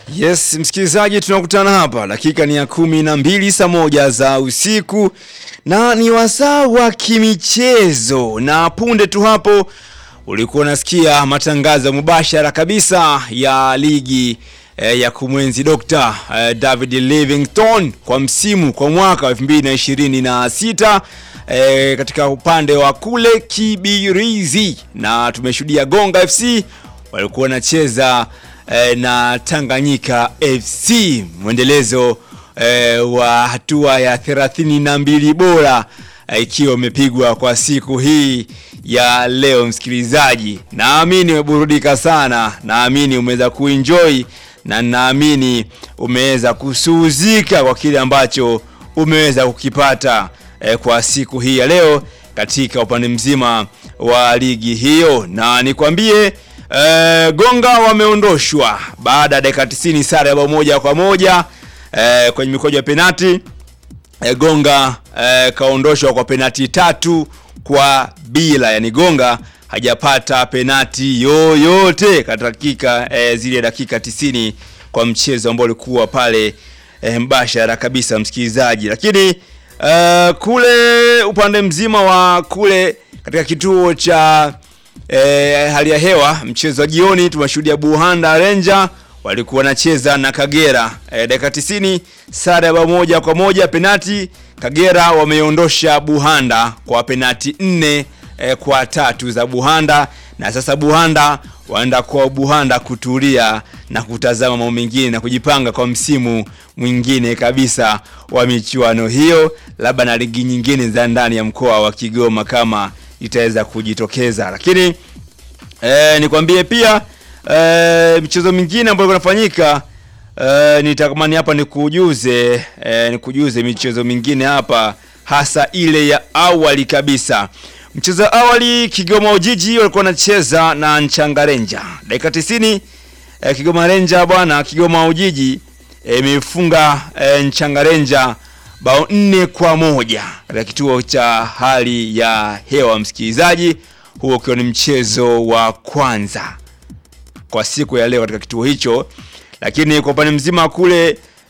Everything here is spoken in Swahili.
Yes, msikilizaji, tunakutana hapa, dakika ni ya kumi na mbili saa moja za usiku na ni wasaa wa kimichezo, na punde tu hapo ulikuwa unasikia matangazo mubashara kabisa ya ligi eh, ya kumwenzi Dr. eh, David Livingstone kwa msimu kwa mwaka wa 2026 eh, katika upande wa kule Kibirizi, na tumeshuhudia Gonga FC walikuwa wanacheza eh, na Tanganyika FC mwendelezo eh, wa hatua ya 32 bora eh, ikiwa imepigwa kwa siku hii ya leo. Msikilizaji, naamini umeburudika sana, naamini umeweza kuenjoy na naamini umeweza kusuhuzika kwa kile ambacho umeweza kukipata eh, kwa siku hii ya leo katika upande mzima wa ligi hiyo, na nikwambie eh, Gonga wameondoshwa baada ya dakika 90 sare ya bao moja kwa moja eh, kwenye mikojo ya penati eh, Gonga eh, kaondoshwa kwa penati tatu kwa bila, yani Gonga hajapata penati yoyote katika dakika eh, zile dakika 90 kwa mchezo ambao ulikuwa pale eh, mbashara kabisa msikilizaji, lakini eh, kule upande mzima wa kule katika kituo cha eh, hali ya hewa mchezo wa jioni tumeshuhudia Buhanda Ranger walikuwa wanacheza na Kagera eh, dakika 90 sare ya bao moja kwa moja penati. Kagera wameondosha Buhanda kwa penati nne eh, kwa tatu za Buhanda, na sasa Buhanda waenda kwa Buhanda kutulia na kutazama mambo mengine na kujipanga kwa msimu mwingine kabisa wa michuano hiyo, labda na ligi nyingine za ndani ya mkoa wa Kigoma kama itaweza kujitokeza, lakini eh, nikwambie pia eh, michezo mingine ambayo inafanyika eh, nitakamani hapa nikujuze eh, nikujuze michezo mingine hapa hasa ile ya awali kabisa. Mchezo wa awali Kigoma Ujiji walikuwa wanacheza na Nchangarenja dakika 90 eh, Kigoma Renja bwana, Kigoma Ujiji imefunga eh, eh, Nchangarenja bao nne kwa moja katika kituo cha hali ya hewa msikilizaji, huo ukiwa ni mchezo wa kwanza kwa siku ya leo katika kituo hicho, lakini kwa upande mzima kule